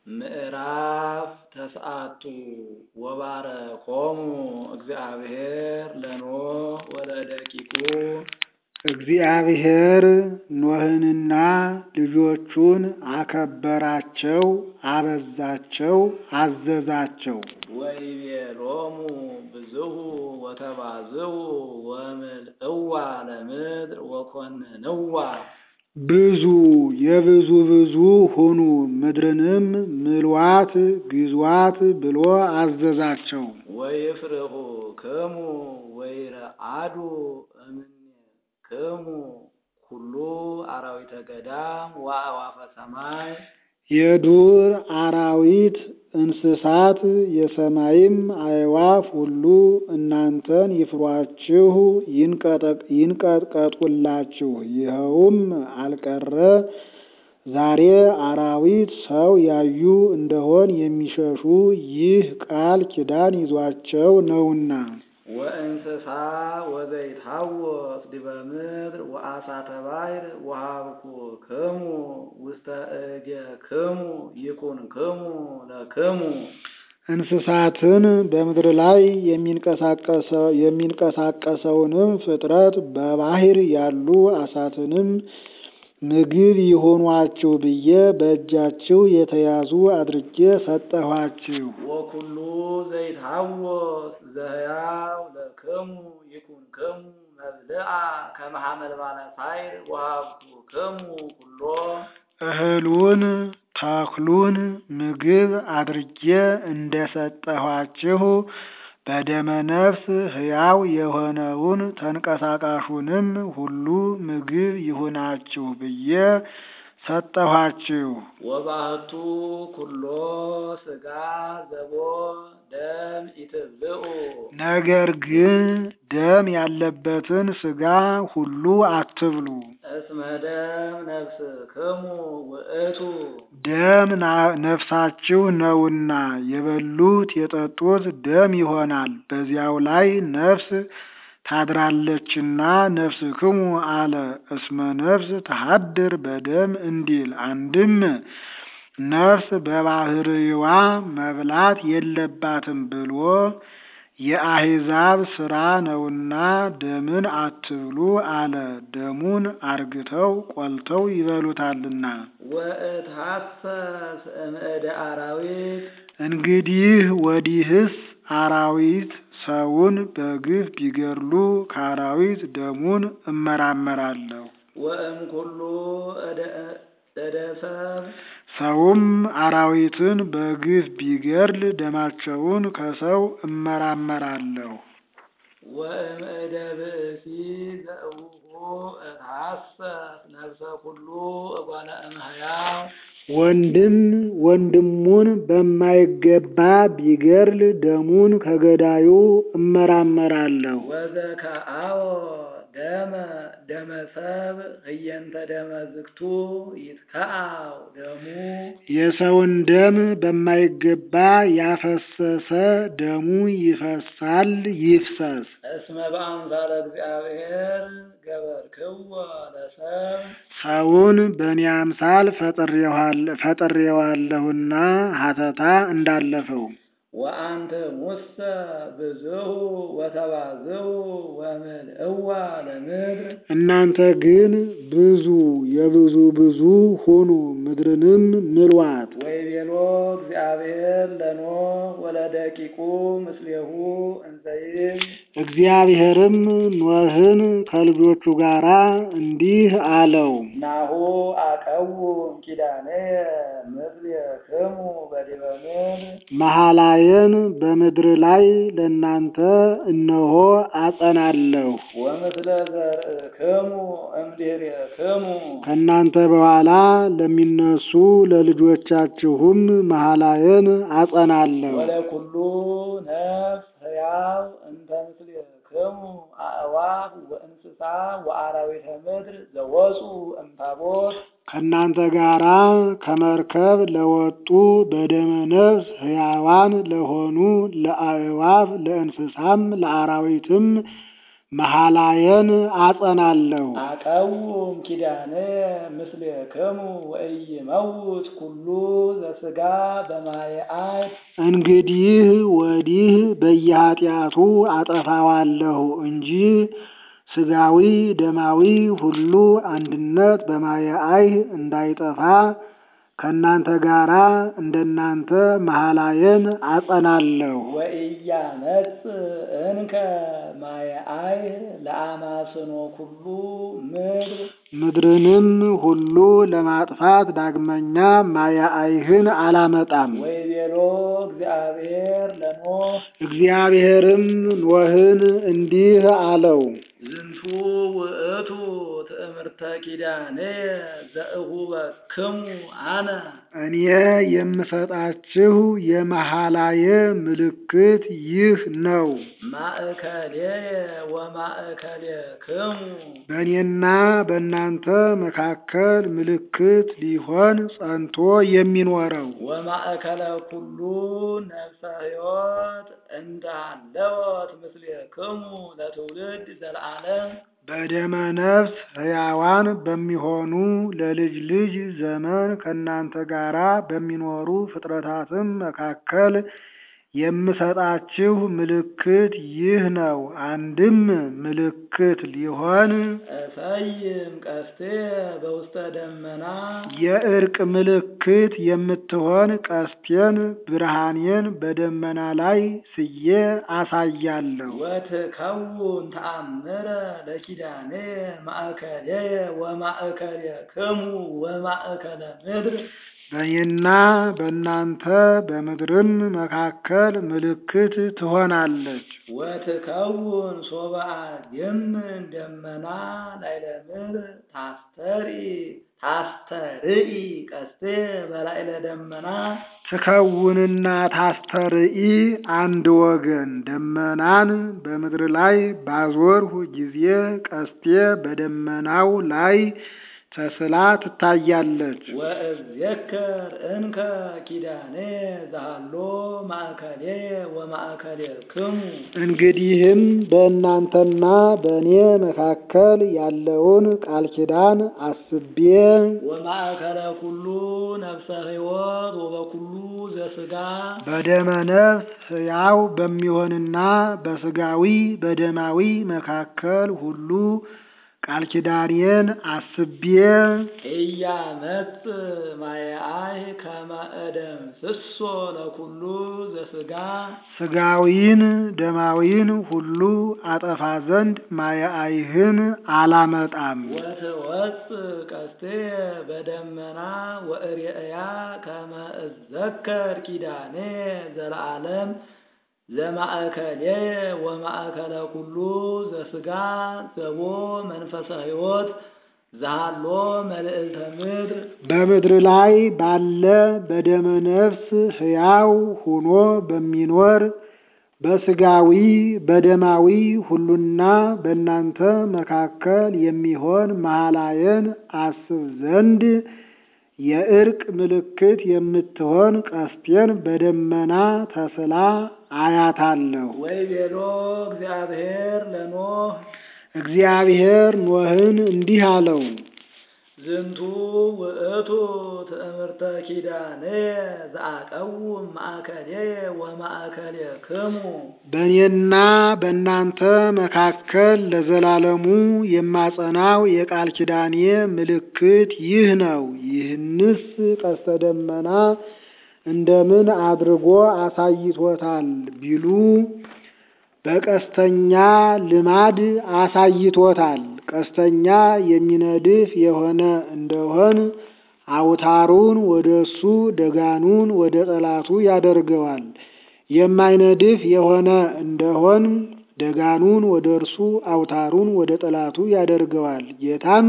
ምዕራፍ ተስዓቱ ወባረኮሙ እግዚአብሔር ለኖኅ ወለደቂቁ እግዚአብሔር ኖኅንና ልጆቹን አከበራቸው፣ አበዛቸው፣ አዘዛቸው። ወይቤሎሙ ብዙኅ ወተባዝሑ ወምልእዋ ለምድር ወኰንንዋ ብዙ የብዙ ብዙ ሁኑ፣ ምድርንም ምልዋት ግዟት ብሎ አዘዛቸው። ወይፍርሁክሙ ወይረአዱ እምኔክሙ ኩሉ አራዊተ ገዳም ወአዕዋፈ ሰማይ የዱር አራዊት እንስሳት የሰማይም አዕዋፍ ሁሉ እናንተን ይፍሯችሁ ይንቀጥቀጡላችሁ። ይኸውም አልቀረ ዛሬ አራዊት ሰው ያዩ እንደሆን የሚሸሹ ይህ ቃል ኪዳን ይዟቸው ነውና። ወእንስሳ ወዘይትሐወስ ዲበ ምድር ወአሳተ ባሕር ወሀብኩክሙ ውስተ እዴክሙ ይኩንክሙ ለክሙ እንስሳትን በምድር ላይ የሚንቀሳቀሰውንም ፍጥረት በባሕር ያሉ አሳትንም ምግብ ይሆኗችሁ ብዬ በእጃችሁ የተያዙ አድርጌ ሰጠኋችሁ። ወኩሉ ዘይትሐወስ ዘሕያው ለክሙ ይኩንክሙ መብልዓ ከመ ሐመልማለ ሳይር ወሀብኩክሙ ኩሎ እህሉን ተክሉን ምግብ አድርጌ እንደሰጠኋችሁ በደመ ነፍስ ሕያው የሆነውን ተንቀሳቃሹንም ሁሉ ምግብ ይሁናችሁ ብዬ ሰጠኋችሁ። ወባሕቱ ኩሎ ሥጋ ዘቦ ደም ኢትብልዑ ነገር ግን ደም ያለበትን ሥጋ ሁሉ አትብሉ። እስመ ደም ነፍስክሙ ውእቱ ደም ነፍሳችሁ ነውና የበሉት የጠጡት ደም ይሆናል። በዚያው ላይ ነፍስ ታድራለችና ነፍስክሙ አለ። እስመ ነፍስ ተሃድር በደም እንዲል አንድም ነፍስ በባሕርይዋ መብላት የለባትም ብሎ የአሕዛብ ሥራ ነውና ደምን አትብሉ አለ። ደሙን አርግተው ቆልተው ይበሉታልና። ወእትሐሰስ እምእደ አራዊት እንግዲህ ወዲህስ አራዊት ሰውን በግፍ ቢገድሉ ከአራዊት ደሙን እመራመራለሁ። ወእምኩሉ እደ ሰብ ሰውም አራዊትን በግፍ ቢገድል ደማቸውን ከሰው እመራመራለሁ። ወእምእደ ብእሲ ዘእውሁ እትሐሰስ ነፍሰ ኩሉ እጓለ እምሕያው ወንድም ወንድሙን በማይገባ ቢገድል ደሙን ከገዳዩ እመራመራለሁ። ወዘከአዎ ደመ ደመ ሰብ ህየንተ ደመ ዝግቱ ይትከአው ደሙ የሰውን ደም በማይገባ ያፈሰሰ ደሙ ይፈሳል ይፍሰስ። እስመ በአምሳለ እግዚአብሔር ገበርክዎ ለሰብ ሰውን በእኔ አምሳል ፈጥሬዋለሁና ሀተታ እንዳለፈው ወአንተ ሙሰ ብዙኅ ወተባዝሑ ወምልእዋ ለምድር እናንተ ግን ብዙ የብዙ ብዙ ሁኑ፣ ምድርንም ምልዋት። ወይቤሎ እግዚአብሔር ለኖኅ ወለደቂቁ ምስሌሁ እንዘይል እግዚአብሔርም ኖኅን ከልጆቹ ጋር እንዲህ አለው፣ ናሁ አቀውም ኪዳነየ ምስሌክሙ በዲበ ምድር መሐላዬን በምድር ላይ ለእናንተ እነሆ አጸናለሁ። ወምስለ ዘርእክሙ እምድኅሬክሙ ከእናንተ በኋላ ለሚነሱ ለልጆቻችሁም መሐላዬን አጸናለሁ። ወለኩሉ ነፍስ ሕያው እንተ ምስሌክሙ አእዋፍ ወእንስሳ ወአራዊተ ምድር ዘወፁ እምታቦት ከእናንተ ጋራ ከመርከብ ለወጡ በደመ ነፍስ ሕያዋን ለሆኑ ለአእዋፍ ለእንስሳም ለአራዊትም መሐላየን አጸናለሁ። አቀውም ኪዳነ ምስሌክሙ ወኢይመውት ኩሉ ዘሥጋ በማየ አይት እንግዲህ ወዲህ በየኃጢአቱ አጠፋዋለሁ እንጂ ሥጋዊ ደማዊ ሁሉ አንድነት በማየ አይህ እንዳይጠፋ ከእናንተ ጋራ እንደናንተ መሐላየን አጸናለሁ። ወኢያመጽ እንከ ማየ አይህ ለአማስኖ ኩሉ ምድር ምድርንም ሁሉ ለማጥፋት ዳግመኛ ማየ አይህን አላመጣም። ወይቤሎ እግዚአብሔር ለኖህ እግዚአብሔርም ኖህን እንዲህ አለው፣ ዝንቱ ውእቱ ትእምርተ ኪዳኔ ዘእሁበክሙ አነ እኔ የምሰጣችሁ የመሐላየ ምልክት ይህ ነው። ማእከሌየ ወማእከሌክሙ በእኔና በእናንተ መካከል ምልክት ሊሆን ጸንቶ የሚኖረው ወማእከለ ኩሉ ነፍሰ ሕይወት እንዳለወት ምስሌክሙ ለትውልድ ዘለዓለም በደመ ነፍስ ሕያዋን በሚሆኑ ለልጅ ልጅ ዘመን ከእናንተ ጋራ በሚኖሩ ፍጥረታትም መካከል የምሰጣችሁ ምልክት ይህ ነው። አንድም ምልክት ሊሆን እሰይም ቀስቴ በውስተ ደመና የእርቅ ምልክት የምትሆን ቀስቴን ብርሃኔን በደመና ላይ ስዬ አሳያለሁ። ወትከውን ተአምረ ለኪዳኔ ማእከሌየ ወማእከሌክሙ ወማእከለ ምድር በእኔና በእናንተ በምድርም መካከል ምልክት ትሆናለች። ወትከውን ሶበአድም ደመና ላይለ ምድር ታስተርኢ ታስተርኢ ቀስቴ በላይለ ደመና ትከውንና ታስተርኢ አንድ ወገን ደመናን በምድር ላይ ባዞርሁ ጊዜ ቀስቴ በደመናው ላይ ተስላ ትታያለች። ወእዝየከር እንከ ኪዳኔ ዛሃሎ ማእከሌ ወማእከሌክሙ እንግዲህም በእናንተና በእኔ መካከል ያለውን ቃል ኪዳን አስቤ ወማእከለ ኩሉ ነፍሰ ሕይወት ወበኩሉ ዘሥጋ በደመ ነፍስ ሕያው በሚሆንና በሥጋዊ በደማዊ መካከል ሁሉ ቃል ኪዳኔን አስቤ ኢያመጽ ማየአይ ከመ እደምስሶ ለኩሉ ዘሥጋ ሥጋዊን ደማዊን ሁሉ አጠፋ ዘንድ ማየአይህን አላመጣም። ወትወፅ ቀስቴ በደመና ወእሬእያ ከመ እዘከር ኪዳኔ ዘለዓለም ዘማእከሌየ ወማእከለ ኩሉ ዘሥጋ ዘቦ መንፈሰ ሕይወት ዛሃሎ መልዕልተ ምድር በምድር ላይ ባለ በደመ ነፍስ ሕያው ሆኖ በሚኖር በሥጋዊ በደማዊ ሁሉና በእናንተ መካከል የሚሆን መሐላየን አስብ ዘንድ የእርቅ ምልክት የምትሆን ቀስቴን በደመና ተስላ አያታለሁ። ወይቤሎ እግዚአብሔር ለኖህ እግዚአብሔር ኖህን እንዲህ አለው፣ ዝንቱ ውእቱ ትእምርተ ኪዳኔ ዘአቀውም ማእከሌየ ወማእከሌክሙ በእኔና በእናንተ መካከል ለዘላለሙ የማጸናው የቃል ኪዳኔ ምልክት ይህ ነው። ይህንስ ቀስተ ደመና እንደምን አድርጎ አሳይቶታል ቢሉ በቀስተኛ ልማድ አሳይቶታል። ቀስተኛ የሚነድፍ የሆነ እንደሆን አውታሩን ወደ እሱ ደጋኑን ወደ ጠላቱ ያደርገዋል። የማይነድፍ የሆነ እንደሆን ደጋኑን ወደ እርሱ አውታሩን ወደ ጠላቱ ያደርገዋል። ጌታም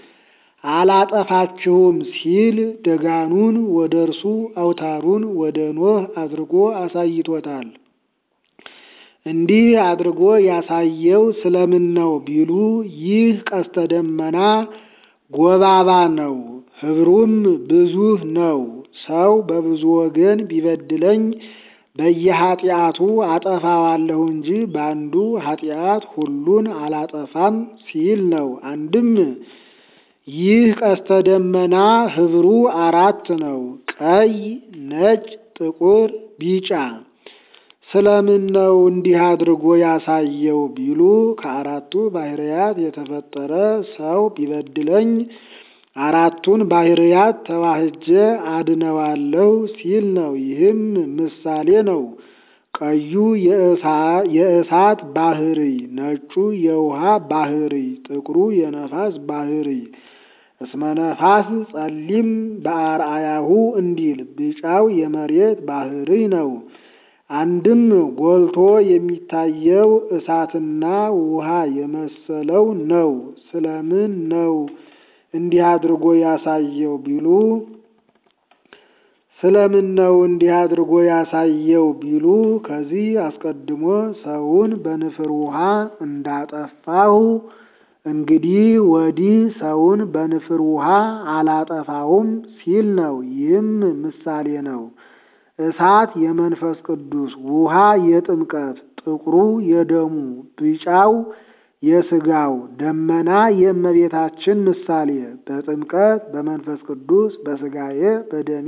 አላጠፋችሁም ሲል ደጋኑን ወደ እርሱ አውታሩን ወደ ኖህ አድርጎ አሳይቶታል። እንዲህ አድርጎ ያሳየው ስለምን ነው ቢሉ ይህ ቀስተ ደመና ጎባባ ነው፣ ኅብሩም ብዙ ነው። ሰው በብዙ ወገን ቢበድለኝ በየኃጢአቱ አጠፋዋለሁ እንጂ በአንዱ ኃጢአት ሁሉን አላጠፋም ሲል ነው። አንድም ይህ ቀስተ ደመና ህብሩ አራት ነው። ቀይ፣ ነጭ፣ ጥቁር፣ ቢጫ። ስለምን ነው እንዲህ አድርጎ ያሳየው ቢሉ ከአራቱ ባህርያት የተፈጠረ ሰው ቢበድለኝ አራቱን ባህርያት ተዋህጀ አድነዋለሁ ሲል ነው። ይህም ምሳሌ ነው። ቀዩ የእሳት ባህሪ፣ ነጩ የውሃ ባህሪ፣ ጥቁሩ የነፋስ ባህሪ እስመ ነፋስ ጸሊም በአርአያሁ እንዲል ቢጫው የመሬት ባህሪ ነው። አንድም ጎልቶ የሚታየው እሳትና ውሃ የመሰለው ነው። ስለምን ነው እንዲህ አድርጎ ያሳየው ቢሉ ስለምን ነው እንዲህ አድርጎ ያሳየው ቢሉ ከዚህ አስቀድሞ ሰውን በንፍር ውሃ እንዳጠፋሁ እንግዲህ ወዲህ ሰውን በንፍር ውሃ አላጠፋውም ሲል ነው። ይህም ምሳሌ ነው። እሳት የመንፈስ ቅዱስ፣ ውሃ የጥምቀት፣ ጥቁሩ የደሙ፣ ቢጫው የሥጋው፣ ደመና የእመቤታችን ምሳሌ በጥምቀት በመንፈስ ቅዱስ በሥጋዬ በደሜ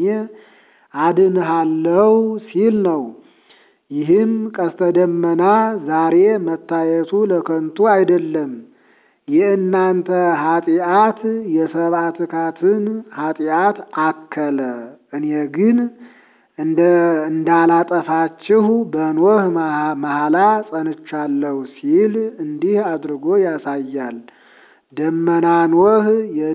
አድንሃለው ሲል ነው። ይህም ቀስተ ደመና ዛሬ መታየቱ ለከንቱ አይደለም። የእናንተ ኃጢአት የሰብአ ትካትን ኃጢአት አከለ። እኔ ግን እንደ እንዳላጠፋችሁ በኖህ መሐላ ጸንቻለሁ ሲል እንዲህ አድርጎ ያሳያል። ደመና ኖህ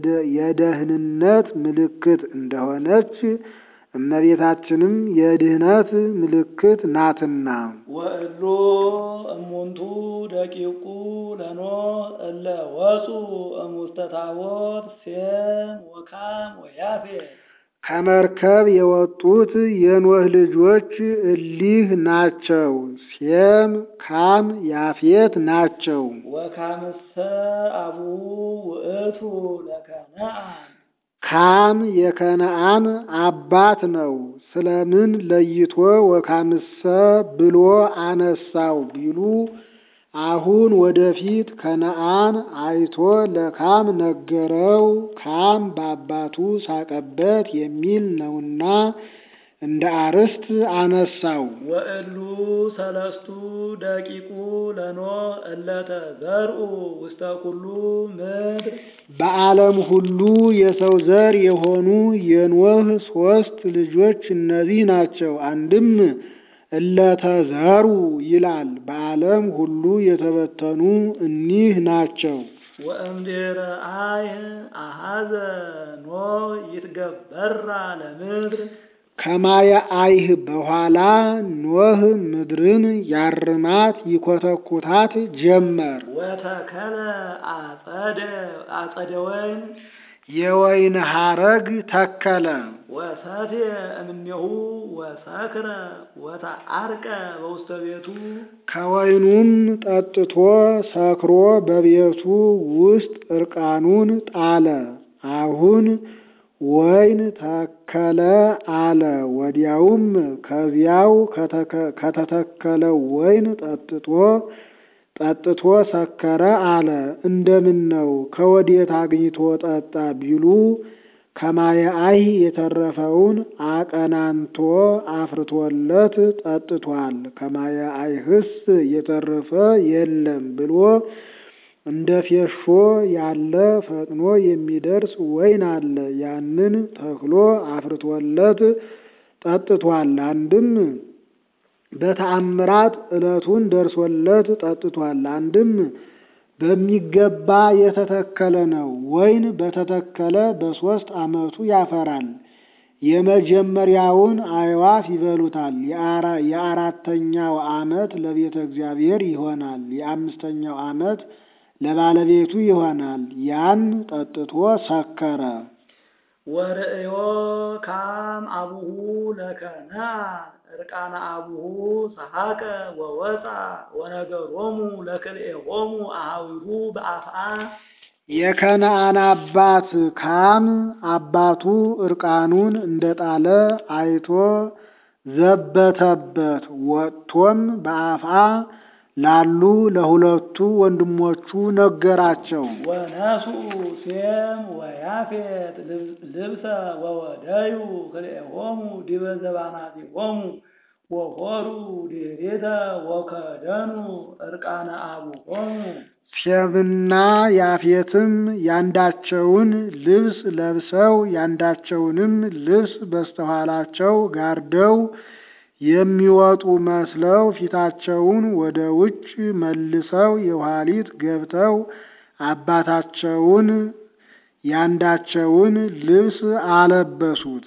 የደህንነት ምልክት እንደሆነች እመቤታችንም የድህነት ምልክት ናትና። ወእሉ እሙንቱ ደቂቁ ለኖህ እለ ወፁ እሙስተ ታቦት ሴም ወካም ወያፌት ከመርከብ የወጡት የኖህ ልጆች እሊህ ናቸው። ሴም፣ ካም፣ ያፌት ናቸው። ወካምሰ አቡሁ ውእቱ ለከነአን ካም የከነአን አባት ነው። ስለምን ለይቶ ወካምሰ ብሎ አነሳው ቢሉ አሁን ወደፊት ከነአን አይቶ ለካም ነገረው። ካም በአባቱ ሳቀበት የሚል ነውና እንደ አርስት አነሳው። ወእሉ ሰለስቱ ደቂቁ ለኖህ እለተ ዘርኡ ውስተ ኩሉ ምድር በዓለም ሁሉ የሰው ዘር የሆኑ የኖህ ሦስት ልጆች እነዚህ ናቸው። አንድም እለተዘሩ ይላል። በዓለም ሁሉ የተበተኑ እኒህ ናቸው። ወእምድኅረ አይህ አሐዘ ኖህ ይትገበራ ለምድር ከማየ አይህ በኋላ ኖህ ምድርን ያርማት ይኮተኩታት ጀመር። ወተከለ አጸደ አጸደ ወይን የወይን ሐረግ ተከለ። ወሰቴ እምኔሁ ወሰክረ ወተዐርቀ በውስተ ቤቱ ከወይኑም ጠጥቶ ሰክሮ በቤቱ ውስጥ እርቃኑን ጣለ። አሁን ወይን ተከለ አለ። ወዲያውም ከዚያው ከተተከለው ወይን ጠጥቶ ጠጥቶ ሰከረ አለ። እንደምን ነው ከወዴት አግኝቶ ጠጣ ቢሉ ከማየ አይህ የተረፈውን አቀናንቶ አፍርቶለት ጠጥቷል። ከማየ አይህስ የተረፈ የለም ብሎ እንደ ፌሾ ያለ ፈጥኖ የሚደርስ ወይን አለ። ያንን ተክሎ አፍርቶለት ጠጥቷል። አንድም በተአምራት ዕለቱን ደርሶለት ጠጥቷል። አንድም በሚገባ የተተከለ ነው። ወይን በተተከለ በሦስት ዓመቱ ያፈራል። የመጀመሪያውን አዕዋፍ ይበሉታል። የአራተኛው ዓመት ለቤተ እግዚአብሔር ይሆናል። የአምስተኛው ዓመት ለባለቤቱ ይሆናል። ያን ጠጥቶ ሰከረ። ወርእዮ ካም አቡሁ ለከነአን እርቃነ አቡሁ ሰሐቀ ወወፃ ወነገሮሙ ለክልኤሆሙ አሃዊሁ በአፍአ የከነአን አባት ካም አባቱ እርቃኑን እንደጣለ አይቶ ዘበተበት። ወጥቶም በአፋ ላሉ ለሁለቱ ወንድሞቹ ነገራቸው። ወነስኡ ሴም ወያፌት ልብሰ ወወደዩ ክልኤሆሙ ዲበ ዘባናቲሆሙ ወሆሩ ዲሬተ ወከደኑ እርቃነ አቡሆሙ ሴምና ያፌትም ያንዳቸውን ልብስ ለብሰው ያንዳቸውንም ልብስ በስተኋላቸው ጋርደው የሚወጡ መስለው ፊታቸውን ወደ ውጭ መልሰው የኋሊት ገብተው አባታቸውን ያንዳቸውን ልብስ አለበሱት።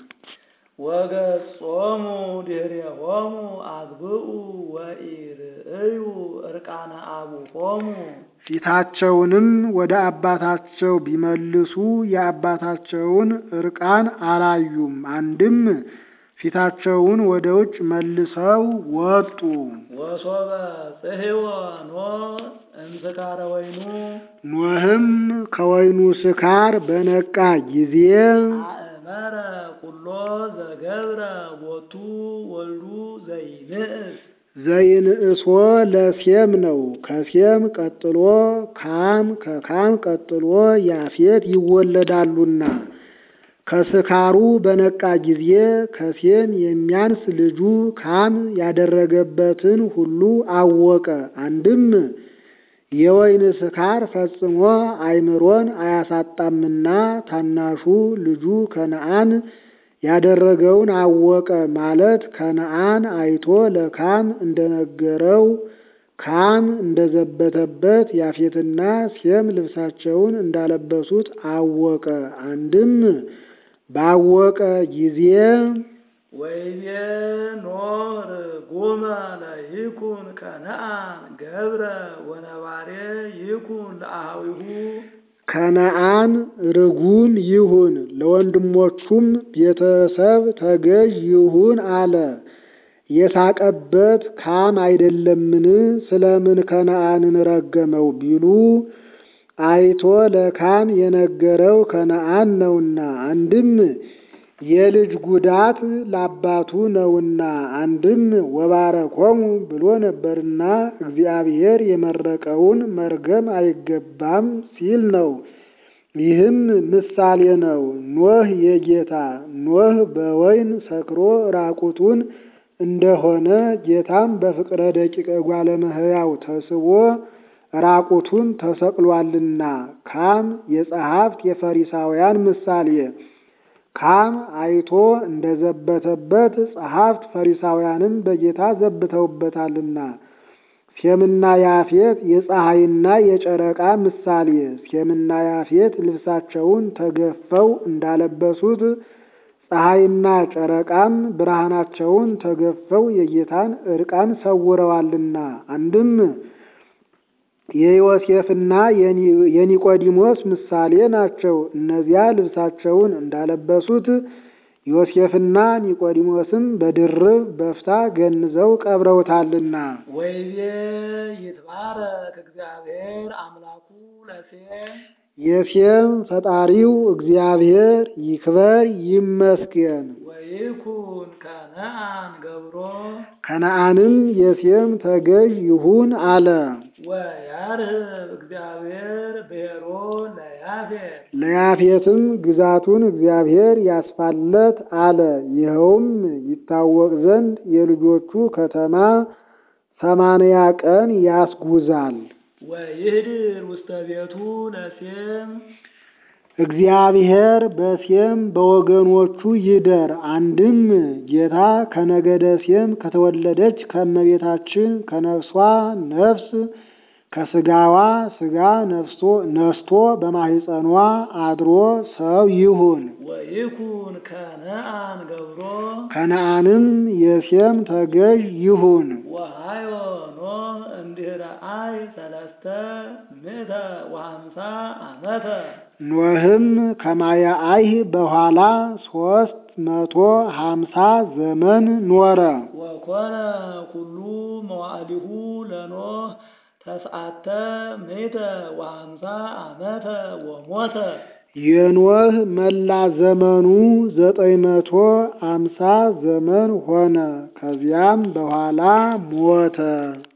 ወገጾሙ ድኅሬሆሙ አግብኡ ወኢርእዩ እርቃነ አቡሆሙ ፊታቸውንም ወደ አባታቸው ቢመልሱ የአባታቸውን እርቃን አላዩም። አንድም ፊታቸውን ወደ ውጭ መልሰው ወጡ። ወሶበ ጽሕወ ኖኅ እምስካረ ወይኑ ኖህም ከወይኑ ስካር በነቃ ጊዜ አእመረ ኩሎ ዘገብረ ቦቱ ወልዱ ዘይንእስ ዘይንእሶ ለሴም ነው። ከሴም ቀጥሎ ካም፣ ከካም ቀጥሎ ያፌት ይወለዳሉና ከስካሩ በነቃ ጊዜ ከሴም የሚያንስ ልጁ ካም ያደረገበትን ሁሉ አወቀ። አንድም የወይን ስካር ፈጽሞ አእምሮን አያሳጣምና ታናሹ ልጁ ከነአን ያደረገውን አወቀ ማለት ከነአን አይቶ ለካም እንደነገረው ካም እንደዘበተበት ያፌትና ሴም ልብሳቸውን እንዳለበሱት አወቀ። አንድም ባወቀ ጊዜ ወይቤ ኖኅ ርጉመ ለይኩን ከነአን ገብረ ወነባሬ ይኩን ለአሃዊሁ ከነአን ርጉም ይሁን ለወንድሞቹም ቤተሰብ ተገዥ ይሁን አለ። የሳቀበት ካም አይደለምን? ስለምን ከነአንን ረገመው ቢሉ አይቶ ለካም የነገረው ከነአን ነውና፣ አንድም የልጅ ጉዳት ለአባቱ ነውና፣ አንድም ወባረኮሙ ብሎ ነበርና እግዚአብሔር የመረቀውን መርገም አይገባም ሲል ነው። ይህም ምሳሌ ነው። ኖህ የጌታ ኖህ በወይን ሰክሮ ራቁቱን እንደሆነ ጌታም በፍቅረ ደቂቀ ጓለ እመሕያው ተስቦ ራቁቱን ተሰቅሏልና። ካም የጸሐፍት የፈሪሳውያን ምሳሌ ካም አይቶ እንደዘበተበት ጸሐፍት ፈሪሳውያንም በጌታ ዘብተውበታልና። ሴምና ያፌት የፀሐይና የጨረቃ ምሳሌ ሴምና ያፌት ልብሳቸውን ተገፈው እንዳለበሱት ፀሐይና ጨረቃም ብርሃናቸውን ተገፈው የጌታን ዕርቃን ሰውረዋልና። አንድም የዮሴፍና የኒቆዲሞስ ምሳሌ ናቸው። እነዚያ ልብሳቸውን እንዳለበሱት ዮሴፍና ኒቆዲሞስም በድርብ በፍታ ገንዘው ቀብረውታልና። ወይቤ ይትባረክ እግዚአብሔር አምላኩ ለሴም የሴም ፈጣሪው እግዚአብሔር ይክበር ይመስገን። ወይኩን ከነአን ገብሮ ከነአንም የሴም ተገዥ ይሁን አለ። ወያርህብ እግዚአብሔር ብሔሮ ለያፌት ለያፌትም ግዛቱን እግዚአብሔር ያስፋለት አለ። ይኸውም ይታወቅ ዘንድ የልጆቹ ከተማ ሰማንያ ቀን ያስጉዛል። ወይህድር ውስተ ቤቱ ለሴም እግዚአብሔር በሴም በወገኖቹ ይደር። አንድም ጌታ ከነገደ ሴም ከተወለደች ከእመቤታችን ከነፍሷ ነፍስ ከስጋዋ ስጋ ነፍሶ ነስቶ በማህፀኗ አድሮ ሰው ይሁን። ወይኩን ከነአን ገብሮ ከነአንም የሴም ተገዥ ይሁን። ወሃዮ ኖህ እምድኅረ አይ ሰለስተ ምእተ ወሃምሳ ዓመተ ኖህም ከማየ አይህ በኋላ ሶስት መቶ ሀምሳ ዘመን ኖረ። ወኮነ ኩሉ መዋዕሊሁ ለኖህ ተስዓተ ምእተ ወሃምሳ ዓመተ ወሞተ የኖህ መላ ዘመኑ ዘጠኝ መቶ አምሳ ዘመን ሆነ። ከዚያም በኋላ ሞተ።